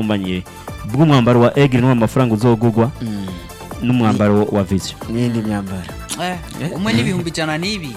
ubusumbanye bw'umwambaro wa Aigle n'uwo amafaranga uzogugwa Mm. n'umwambaro wa Vision n'indi myambaro Eh, umwe n'ibihumbi ijana n'ibiri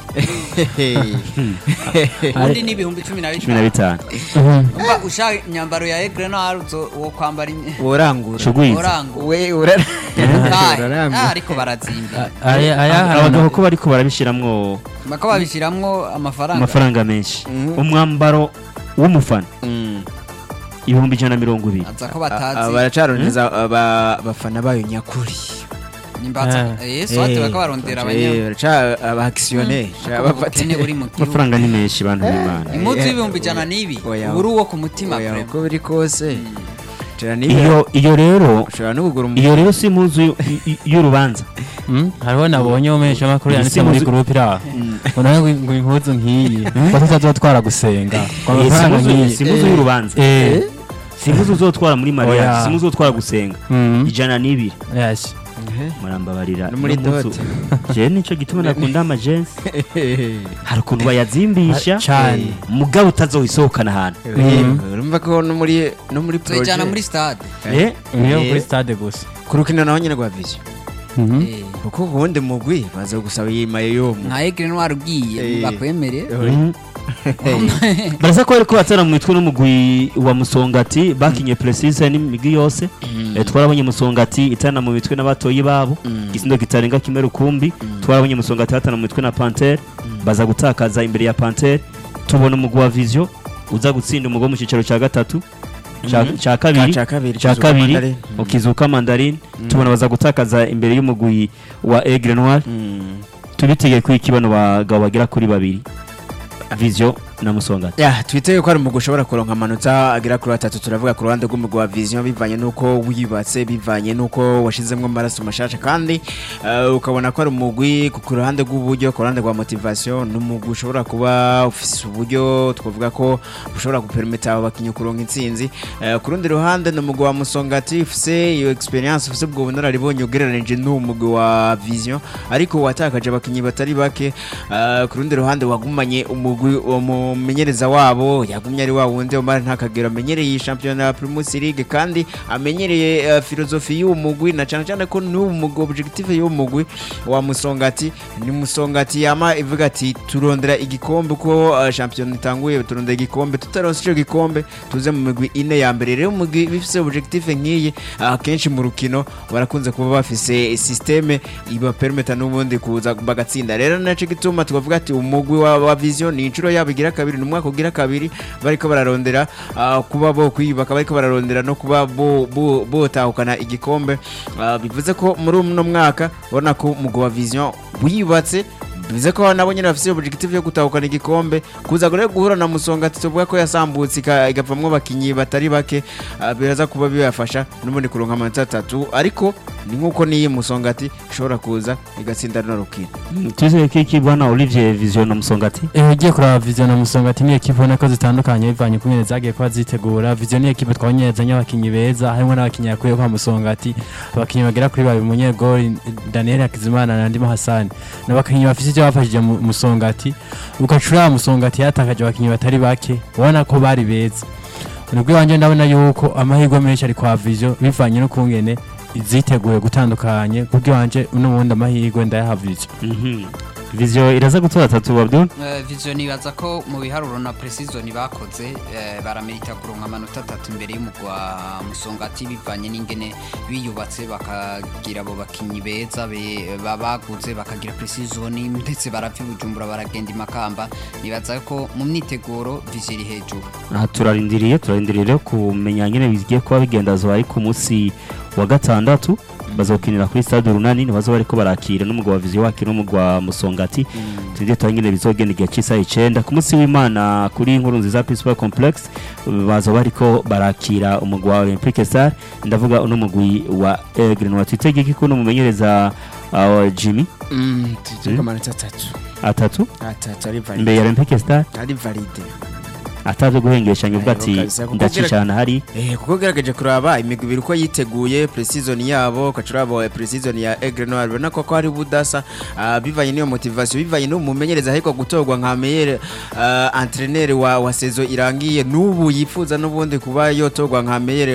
undi n'ibihumbi cumi na cumi na bitanu bitanu umva ushaka imyambaro ya egre no haruzo wo kwambara imye- urangura Shugwiza orango we urara Ah, urarangura ah, ariko barazimba aya aya abagabo ko bariko barabishiramwo bako babishiramwo amafaranga amafaranga menshi Mhm. umwambaro w'umufana Mm. ibihumbi ijana na mirongo ibiri aza ko Ah, batazi baracarondeza aba- abafana bayo nyakuri nimbatsa eh swate bako barondera abanya abakisiyoneri ubukene buri mu gihugu amafaranga ni menshi bantu b'imana impuzu Eh, y'ibihumbi ijana n'ibi oya. uri uwo ku mutima oya vraiment. uko biri kose Jana niba iyo iyo rero ushobora no kugura umu- iyo rero si impuzu y'u- y'u- y'urubanza Mm, hariho nabonye umesha makuru yanditse muri Simuzi- groupe ira ngo nawe ngo- ngo impuzu nk'iyi ko tutazotwara gusenga ngo Eh, si amafaranga impuzu- nk'iyi si impuzu y'urubanza eh si impuzu uzotwara muri mariage Oya. si impuzu uzotwara gusenga mm, ijana n'ibiri yes Ehe. murambabarira No muri ino mpuzu- dote. je nico gituma nakunda amajensi hari ukuntu bayazimbisha cyane mugabo utazoyisohokana ahantu Mhm. urumva ko no muri no muri tuyijyana projet muri stade Eh, niyo Eh. kuri stade gusa ku rukino naho nyine rwa vision Mhm. Eh, kuko ubundi mugwi baza gusaba yimaye yo mu nka egre no ugiye Eh. bakwemere mhm. baraza ko bariko batera mu mitwe n'umugwi wa musongati bakinye precise n'imigwi yose Eh, twarabonye musongati itana mu mitwe n'abatoyi babo Mm. igisindo kitarenga kimwe rukumbi twarabonye musongati batana mu mitwe na pantere baza gutakaza imbere ya pantere tubona umugwi wa vision uza gutsinda umugwi wo mu cyicaro cya gatatu ca- Mhm. ca kabiri Ca kabiri cya kizuka kabiri Mandarin. ukizuka mandarine tubona baza gutakaza imbere y'umugwi wa Aigle Noir Mm. tubitege ko iki bano bagabo bagera kuri babiri vision na musongati ya twitege ko ari umugwi ushobora kuronka amanota agera kuri atatu turavuga ku ruhande rw'umugwi wa vision bivanye n'uko wibatse bivanye n'uko washizemo amaraso mashasha kandi eh, ukabona ko ari umugwi ku ku ruhande rw'uburyo ku ruhande rwa motivation ni umugwi ushobora kuba ufise uburyo twavuga ko ushobora guperimeta abo bakinnyi kuronka intsinzi Eh, ku rundi ruhande ni umugwi wa musongati ufise iyo experience ufise ubwo bunararibonye ugereranije n'uwo mugwi wa vision ariko watakaje abakinnyi batari bake Eh, ku rundi ruhande wagumanye umugwi umumenyereza wabo yagumye ari wa wundi Omar ntakagero amenyereye iyi shampiyona ya Primus League kandi amenyereye eh, filozofi y'uwo mugwi na cyane cyane ko n'uwo mugwi objective y'uwo mugwi wa Musongati ni Musongati yama ivuga ati turondera igikombe uko eh, shampiyona itanguye turondera igikombe tutaronse ico gikombe tuze mu migwi ine ya mbere rero umugwi bifise objective nk'iyi akenshi mu rukino barakunze kuba bafise systeme ibapermeta n'ubundi kuza bagatsinda rero naco gituma tubavuga ati umugwi wa, wa vision ni inshuro yabo igira kabiri ni umwaka ugira kabiri bariko bararondera ah, kuba bo kwiyubaka bariko bararondera no kuba bo- bo- botahukana igikombe Ah, bivuze ko muri uno mwaka ubona ko umugwi wa vision wiyubatse bivuze ko nabo nyine bafite objective yo gutahukana igikombe kuza rero guhura na musongati tuvuga ko yasambutse ika- igavamwo abakinyi batari bake ah, biraza kuba bibafasha n'ubundi kuronka amanota atatu ariko ni nk'uko n'iyi musongati ishobora kuza igatsinda runo rukino twizeye ko iki bwana Olivier vision na musongati Eh, ugiye kuraba vision na musongati ni ekipe ubona ko zitandukanye bivanye ku nyene zagiye kuba zitegura vision ni ekipe twabonye yazanye abakinyi beza harimo n'abakinyi yakuye kwa musongati abakinyi bagera kuri babiri umunyegori daniel hakizimana na ndimo hasani ni abakinyi bafise ivyo bafashije mu- musongati ugacuraba musongati yatakaje abakinyi batari bake ubona ko bari beza nibwo iwanje ndabona yuko amahirwe menshi ari kwa vision bivanye n'ukungene ziteguye gutandukanye kubwo iwanje n'ubundi amahirwe ndayaha vision Mhm. vision iraza gutora atatu Abdul Eh, vision ibaza ko mu biharuro na precision bakoze eh, baramerita kuronka amanota atatu imbere y'umugwa musongati bivanye n'ingene biyubatse bakagira abo bakinyi beza be- ba- baguze bakagira precision ndetse barapfa i bujumbura baragenda i makamba nibaza ko mu myiteguro vision iri hejuru aha turarindiriye turarindiriye rero kumenya nyine bigiye kuba bigenda zo ari ku munsi wa gatandatu bazokinira kuri stade runani nibazo bariko barakira n'umugwa wa vision wakira n'umugwa wa musongati tujye tuba nyine bizogenda igihe cy'isaha icenda ku munsi w'imana kuri inkuru nziza principal complex baza bariko barakira umugwa wa olympique star ndavuga uno mugwi wa aigle noir twitege iki kuno mumenyereza uh, jimmy tuzi ko amanota atatu atatu atatu ari imbere valide ya olympique star ari valide ataje guhengeshanya ubwo ati Ayo kabisa, kuko ndacicana hari Eh, kuko ugerageje kuraba imigwi ibiri uko yiteguye precision yabo ukacuraba precision ya Aigle Noir ubona ko ko hari budasa ah, bivanye n'iyo motivation bivanye n'umumenyereza ariko gutorwa nka meilleur uh, entraîneur wa, wa saison irangiye n'ubu yifuza n'ubundi kuba yotorwa nka meilleur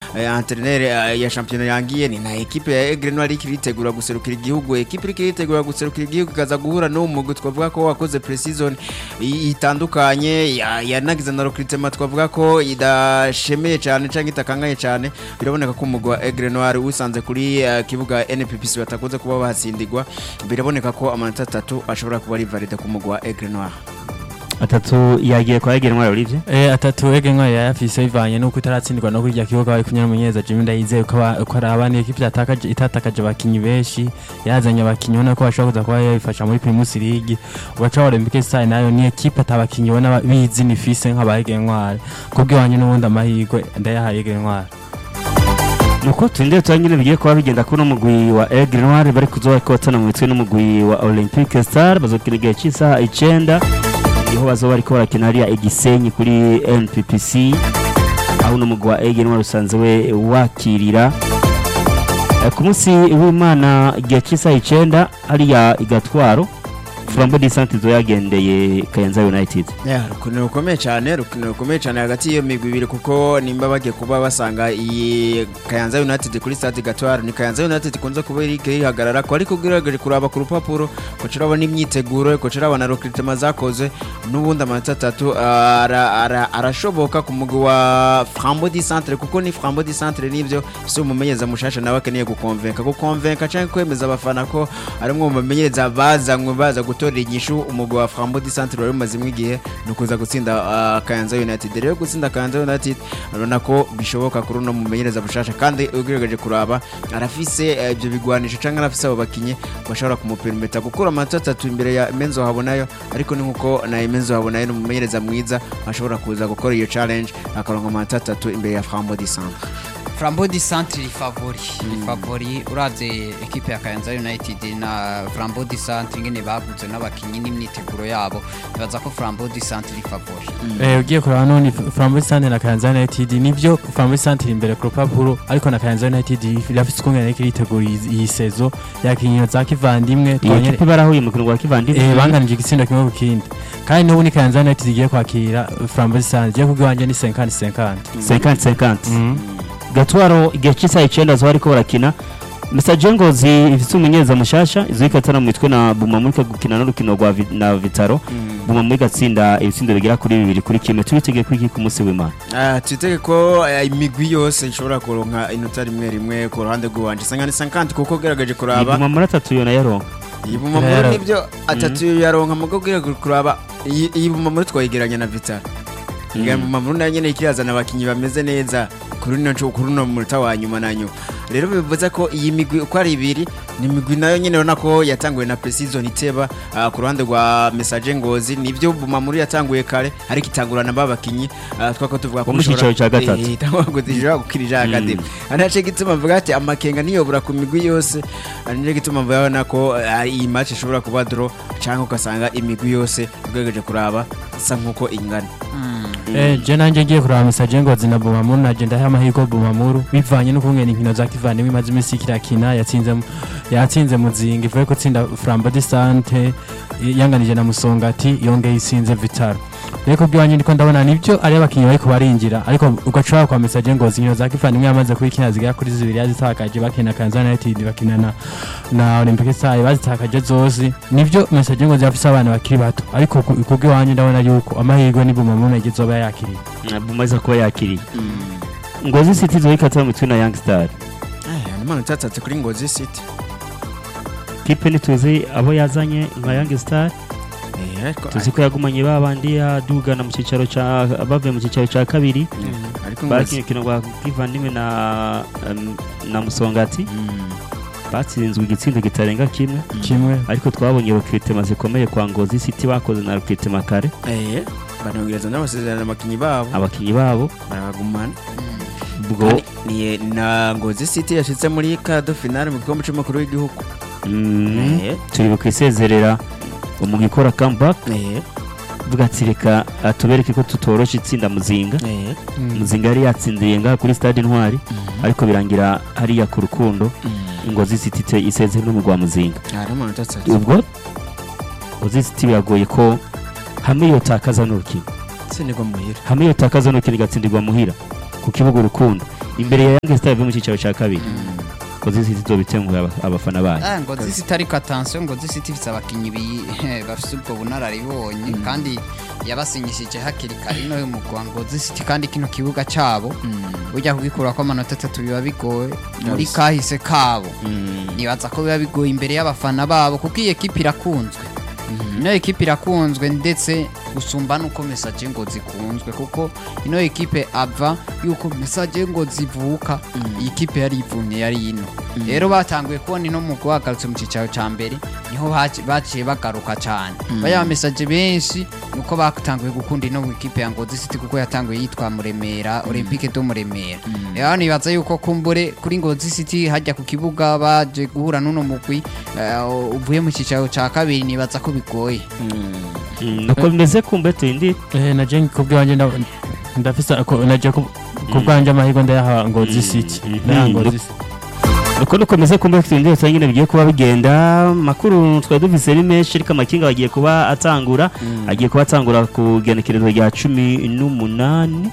eh, entraîneur eh, ya championnat yangiye ni na equipe ya Aigle Noir iriko iritegura guserukira igihugu equipe iriko iritegura guserukira igihugu ikaza guhura n'uwo mugwi twavuga ko wakoze pre-season i- itandukanye ya- yanagize na recruitment twavuga ko idashemeye cyane cyangwa itakanganye cyane biraboneka ko umugwi wa Aigle Noir wisanze kuri eh, kibuga NPPC batakunze kuba bahatsindirwa biraboneka ko amanota atatu ashobora kuba ari valide ku mugwi wa Aigle Noir atatu yagiye kwa Egera Ntwari Olivier Eh, atatu ege ntwari yayafise bivanye nuko itaratsindwa no kurya kibuga bari kumwe n'umunyeza Jimmy Ndayizeye ko aba- ko ari abana ekipe yatakaje itatakaje abakinyi benshi yazanye abakinyi ubona ko bashobora kuza kuba yabifasha muri Primus League ugaca Olympique Stars nayo ni ekipe atabakinyi ubona ba- bizi nifise nk'aba ege ntwari kubw'iwanye n'ubundi amahirwe ndayahaye ege ntwari nuko turinde turangire bigiye kuba bigenda kuri umugwi wa Aigle Noir bari kuzoba kotana mu mitwe n'umugwi wa Olympique Star bazokina igihe cy'isaha icenda niho bazoba bariko barakina hariya igisenyi kuri NPPC aho n'umugwi wa Aigle Noir usanzwe we wakirira Eh, ku munsi w'Imana igihe cy'isaha icenda hariya igatwaro Flambo di Santizo yagendeye Kayanza United Yeah, rukino rukomeye cyane rukino rukomeye cyane hagati y'iyo migwi ibiri kuko nimba bagiye kuba basanga iyi Kayanza United kuri stade Gatwaro ni Kayanza United kunze kuba iri ihagarara ko ariko ugerageje kuraba ku rupapuro ko urabona imyiteguro ko urabona recruitment zakoze n'ubundi amanota atatu ara- ara- arashoboka ku mugwi wa Frambo di Centre kuko ni Frambo di Centre nivyo si umumenyereza mushasha nawe akeneye gukonvenka gukonvenka cyangwa kwemeza abafana ko ari umwe mu bamenyereza bazanywe baza gutorera inyishu umugwi wa Frambo di Centre wari umazemo igihe ni ukuza gutsinda ah, Kayanza United rero gutsinda Kayanza United urabona ko bishoboka kuri uno mumenyereza mushasha kandi ugerageje kuraba arafise eh, ibyo bigwanisho cyangwa arafise abo bakinyi bashobora kumuperimeta gukura amanota atatu imbere ya Menzo Habonayo ariko ni nkuko na Menzo Habonayo ni umumenyereza mwiza ashobora kuza gukora iyo challenge akaronka amanota atatu imbere ya Frambo di Centre Flambeau du Centre iri favori iri favori uravye ekipe ya Kayanza United na Flambeau du Centre ingene baguze n'abakinyi n'imyiteguro yabo bibaza ko Flambeau du Centre iri favori Eh, ugiye kuraba none Flambeau Centre na Kayanza United nivyo Flambeau Centre imbere ku rupapuro ariko na Kayanza United irafise ukungene ariko iritegura iyi- iyi sezo yakinyiro za kivandimwe iyi twabonye- ekipe barahuye mu wa kivandimwe Eh, banganije igitsindo kimwe ku kindi kandi n'ubu ni Kayanza United igiye kwakira Flambeau Centre igiye kubw'iwanje ni 50 50 50 50 Mhm. gatwaro igihe cy'isaha icyenda zo bariko barakina Mr Jengozi ifite umunyeza mushasha izo ikatana mu mitwe na Buma muri gukina n'urukino rwa Vi- na Vitaro Buma muri gatsinda ibitsindo bigera kuri bibiri kuri kimwe tubitege ku iki ku munsi w'Imana Ah, twitege ko eh, imigwi yose ishobora kuronka inota rimwe rimwe ku ruhande rw'iwanje sanga ni 50 kuko ugerageje kuraba Buma muri atatu yona yaronka iyi bumamuru Rero. nibyo atatu yaronka mugo ugerageje kuraba iyi iyi bumamuru twayigeranya na Vital Nga bumamuru nayo nyene ikirazana abakinyi bameze neza kuri no kuri no munota wa nyuma na nyuma rero bivuze ko iyi migwi uko ari ibiri ni imigwi nayo nyene urabona ko yatanguye na pre-season iteba ah, ku ruhande rwa Message Ngozi nivyo bumamuru yatanguye kare ariko itangurana babakinyi uh, twako tuvuga Bo mu cicaro ca gatatu. Eh, itangwa gutishira gukirija akademi anace gituma mvuga ati amakenga niyobora ku migwi yose anace gituma mvuga ko ah, iyi match ishobora kuba draw cyangwa ugasanga imigwi yose ugerageje kuraba isa nkuko ingana Eh, je nanje ngiye kuraba Message Ngozi na Bumamuru naje ndaha amahirwe Bumamuru bivanye n'ukungene inkino za kivandimwe imaze iminsi kirakina yatsinze mu- yatsinze muzinga ivuye gutsinda Flambeau du Centre yanganije na Musongati yongeye isinze Vitaro reko bw'iwanje ndiko ndabona nibyo ari abakinyi bariko barinjira ariko ugacura kwa Message Ngozi inkino za kivandimwe yamaze kubikina zigera kuri zibiri yazitakaje bakina Kansas United bakina na na Olympic Stars bazitakaje zose nivyo Message Ngozi yafise abana bakiri bato ariko ku- kubw'iwanje ndabona yuko amahirwe ni Bumamuru nagiye zoba yakiriye Buma iza kuba yakiriye Ngozi City zo ikatana mu mitwe na Young Star aya ni manota atatu kuri Ngozi City kipe ntituzi abo yazanye nka Young Star eh ariko tuzi ko yagumanye babandi yadugana mu cyicaro ca bavuye mu cyicaro ca kabiri ariko bakinye Ngozi urukino rwa kivandimwe na em, na Musongati Mm. batsinzwe igitsindo kitarenga kimwe kimwe ariko twabonye recruitment zikomeye kwa Ngozi City bakoze na recruitment kare eh banongereza n'amasezerano abakinyi babo abakinyi babo barabagumana ubwo ni na Ngozi City yashitse muri kado finale mu gikombe cy'umukuru w'igihugu mm, eh turi bukwisezerera umugwi ikora comeback eh vuga ati reka ah, tubereke ko tutorosha itsinda muzinga eh muzinga yari yatsindiye ngaha kuri stade intwari ariko birangira hariya ku rukundo ngozi city te- isezeye n'umugwa muzinga ari manota atatu ubwo ngozi city biragoye ko hamwe yotakaza n'urukino sinigwa muhira hamwe yotakaza n'urukino igatsindirwa muhira ku kibuga urukundo imbere ya Young Star mu cyicaro cya kabiri Ngozi City izobitenguye aba- abafana bayo Ah, ngo zisiti ariko atansiyo ngo zisiti ifite abakinnyi bi- bafite ubwo bunararibonye kandi yabasinyishije hakiri kare ino y'umugwa ngo zisiti kandi kino kibuga cyabo ujya kugikurako amanota atatu biba bigoye muri Kabisa. kahise kabo Mm. nibaza ko biba bigoye imbere y'abafana babo kuko iyi ekipi irakunzwe ino ekipi irakunzwe ndetse gusumba nuko mesaje ngo zikunzwe kuko ino ekipe ava yuko mesaje ngo zivuka iyi kipe yari ivumye yari ino rero batanguye kubona ino mu guhagarutse mu cyicaro cya mbere niho haci- baciye bagaruka cyane baya mesaje benshi nuko batanguye gukunda ino mu ikipe ya Ngozi City kuko yatanguye yitwa Muremera Olympique do Muremera rero nibaza yuko kumbure kuri Ngozi City hajya ku kibuga baje guhura n'uno mugwi eh, uvuye mu cyicaro cya kabiri nibaza ko bigoye Mm, nuko bimeze kumbe tuyindi Eh, na je kubwanjye nda- ndafisa ko naje kubwanjye amahirwe ndayaha Ngozi City Mhm. ndayaha Ngozi City nuko dukomeze kumbe tuyindi cyangwa nyine bigiye kuba bigenda makuru twari dufise ari menshi ariko amakinga bagiye kuba atangura agiye kuba atangura ku genekerezo rya cumi n'umunani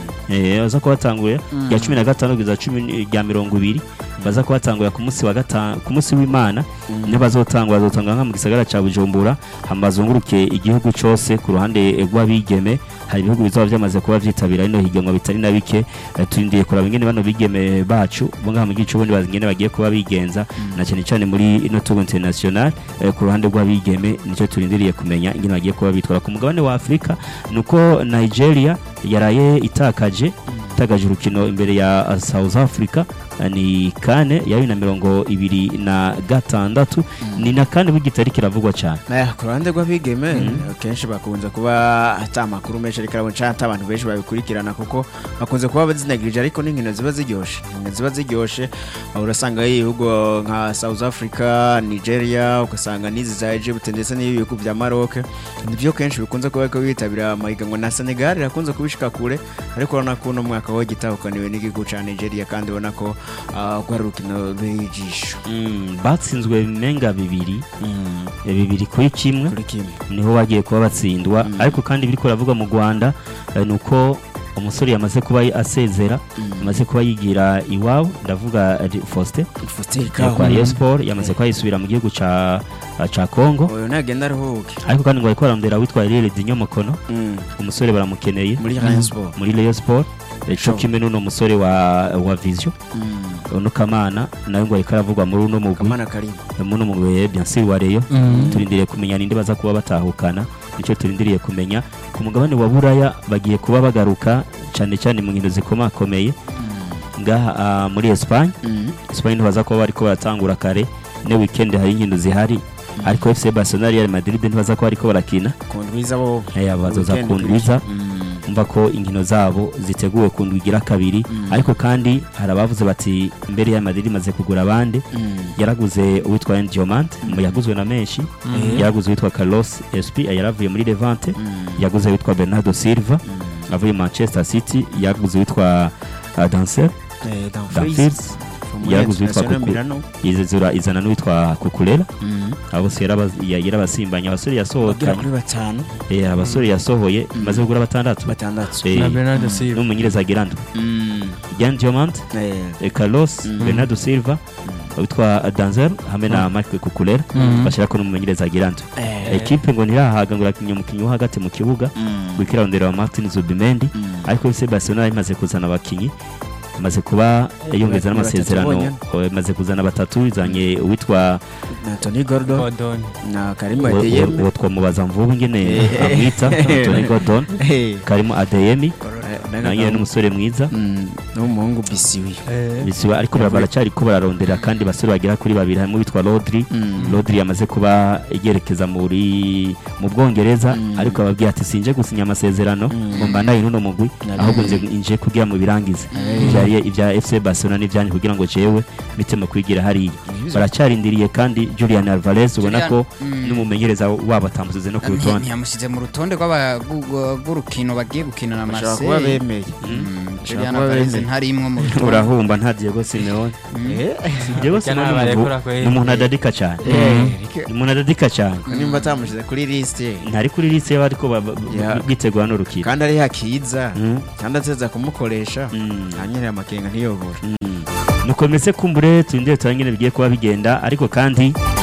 eh baza kuba batanguye rya cumi na gatanu kugeza cumi rya mirongo ibiri baza kuba batangura ku munsi wa gatanu ku munsi w'imana niyo bazotangura bazotangura nka mu gisagara ca bujumbura hama bazunguruke igihugu cose ku ruhande rw'abigeme hari ibihugu bizoba byamaze kuba vyitabira ino higanwa bitari na bike Eh, turindiye kuraba ingene bano bigeme bacu bo ngaha mu gice ubundi bazi ingene bagiye kuba bigenza na cyane cyane muri ino tour international eh, ku ruhande rw'abigeme nicyo turindiriye kumenya ingene bagiye kuba bitwara ku mugabane wa afurika nuko nigeria yaraye itakaje itakaje urukino imbere ya uh, south africa uh, ni kane ya bibiri na mirongo ibiri na gatandatu ni na kane bw'igitari kiravugwa cyane Eh, ku ruhande rw'abigeme kenshi bakunze kuba ata makuru menshi ariko arabona cyangwa ata abantu benshi babikurikirana kuko bakunze kuba bazinagirije ariko n'inkino ziba ziryoshe inkino ziba ziryoshe aho urasanga ibihugu nka south africa nigeria ugasanga n'izi za egypt ndetse n'ibihugu bya maroc nibyo kenshi bikunze kuba ko bitabira amahiganwa na senegal irakunze kubishika kure ariko urabona ko uno mwaka wo gitahukaniwe n'igihugu cya nigeria kandi ubona ko ah, rwari urukino rw'ijisho Mm, batsinzwe menga bibiri eh, bibiri kuri kimwe kuri kimwe niho bagiye kuba batsindwa ariko kandi biri kuravugwa mu rwanda eh, ni uko umusore yamaze kuba asezera yamaze kuba yigira iwabo ndavuga eh, faustin Faustin eh, Kahu. kwa Rayon Sport yamaze kuba yisubira mu gihugu ca ca Congo uyu nagenda aruhuke ariko kandi ngo bariko bararondera witwa Rere Dinyo Mukono Mm. umusore baramukeneye muri Rayon Sport muri Rayon Sport eh, co Sure. kimwe n'uno musore wa wa Vision uno Kamana nawe ngo ariko aravugwa muri uno mugwi kamana karimo muno mugwi bien sûr wa Rayon Mhm. turindiriye kumenya ninde baza kuba batahukana nicyo turindiriye kumenya ku mugabane wa buraya bagiye kuba bagaruka cyane cyane mu nkino zikomakomeye ngaha ah, muri Espagne Espagne ntibaza kuba bariko baratangura kare ne weekend hari inkino zihari ariko FC Barcelona Real Madrid ntibaza kuba bariko barakina ku ndwiza bo eh bazoza Weekend kundwiza Mm. umva ko inkino zabo ziteguwe ku ndwi igira kabiri ariko kandi hari abavuze bati mbere ya Madrid imaze kugura abandi Mm. yaraguze uwitwa Diomande mu yaguzwe na menshi yaraguze uwitwa Carlos SP yaravuye muri Levante yaguze uwitwa Bernardo Silva avuye Manchester City yaguze uwitwa uh, Dancer Eh, Dumfries. Dumfries From yaraguze uwitwa International Kuku Milano. izizura izana n'uwitwa Kukurela Mm. abo bose yaraba- ya- yarabasimbanye abasore bagera yasohokanye kuri batanu eh, abasore yasohoye maze kugura batandatu batandatu Eh, na Bernardo Silva n'umumenyereza Girando Mm. Jan Diomande Eh, eh, Carlos Bernardo Silva witwa Danzer hamwe na Marc Kukurela Mm. bashyirako n'umumenyereza Girando eh, ekipe ngo ntirahaga ngo irakinya umukinnyi wo hagati mu kibuga mm. wikira rondera wa Martin Zubimendi Mm. ariko FC Barcelona imaze kuzana abakinyi imaze kuba yongeza Ni n'amasezerano batatu eh, imaze kuzana batatu izanye uwitwa na Tony Gordon Gordon na Karim uwo- uwo Adeyemi uwo twamubaza mvubu ngene Eh. amwita Tony Gordon Eh, karimo Adeyemi eh, nawe nyine n'umusore mwiza Mm, n'umuhungu Bisiwi bisiba ariko bara- baracyari ko bararondera kandi basore bagera kuri babiri harimo witwa Rodri Mm. Rodri yamaze kuba yerekeza muri mu Bwongereza Mm. ariko ababwiye ati sinje gusinya amasezerano Mm. ngo mbanaye n'uno mugwi Nari- ahubwo nje nje kugira mu birangize Eh. ibya ibya FC Barcelona n'ibyanyu kugira ngo jewe mitemo kwigira hariya Nibizo. baracyarindiriye kandi Julian Alvarez ubona Julian, ko mm. n'umumenyereza wabo atamusize no ku rutonde ntiyamushyize mu rutonde rw'aba- rw'u- rw'urukino bagiye gukina na bashobora kuba Marseille bemeye Mm, Julian kuba Alvarez bemeye. ntarimwo mu rutonde urahumba nta Diego Simeone Eh, Diego Reka Simeone ntabwo ni umuntu- arekura kweri. ni umuntu adadika cyane eh, reka- ni umuntu adadika cyane nimba atamushyize kuri lisite ntari kuri liste y'abariko ba- ba- Ya. bitegura n'urukino kandi ari hakiza Mm. kandi ateza kumukoresha Mm. hanyine amakenga ntiyobora nuko mese kumbure turindire turangire bigiye kuba bigenda ariko kandi